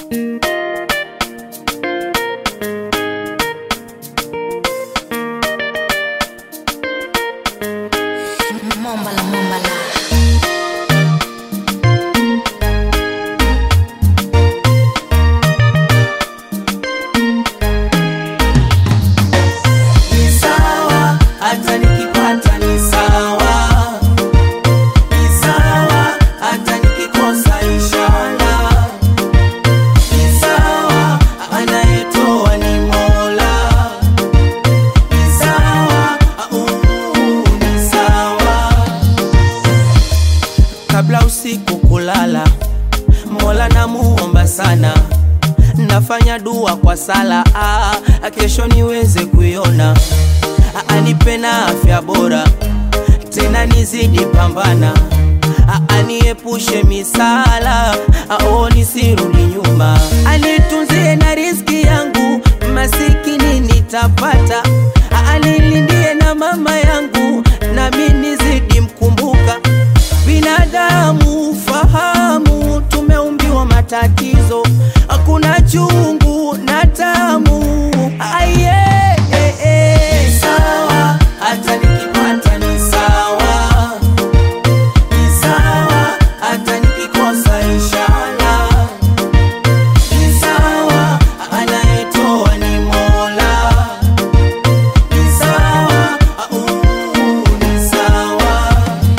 Mombala, mombala. ni sawa, hata nikipata ni sawa, ni sawa, hata nikikosa inshallah, ni sawa, anayetoa ni Mola, ni sawa, uh, ni sawa. Kabla usiku kulala, Mola namuomba sana nafanya dua kwa sala ah, kesho niweze kuiona ah, anipe na afya bora tena nizidi pambana ah, aniepushe misala ah, oh, nisirudi nyuma anitunzie na riziki yangu masikini nitapata ah, anilindie na mama yangu nami nizidi mkumbuka binadamu fahamu tumeumbiwa matatizo hakuna chungu na tamu aye eh, eh. Ni sawa hata nikipata ni sawa ni sawa hata nikikosa inshallah ni sawa anayetoa ni mola ni sawa uh, ni sawa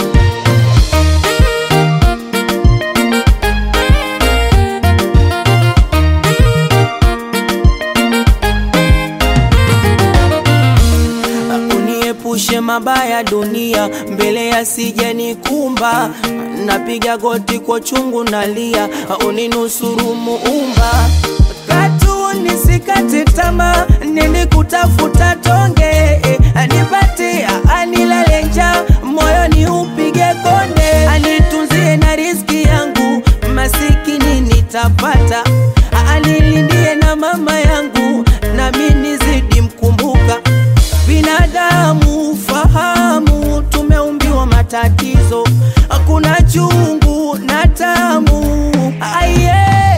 uniepushe mabaya dunia mbele yasije nikumba napiga goti kwa chungu nalia uninusuru muumba katu nisikate tamaa nini kutafuta tonge eh, anipatia anilale njaa moyo ni upige konde anitunzie na riziki yangu masikini nitapata anilindie na mama yangu nami nizidi mkumbuka binadamu fahamu tumeumbiwa matatizo hakuna chungu na tamu aye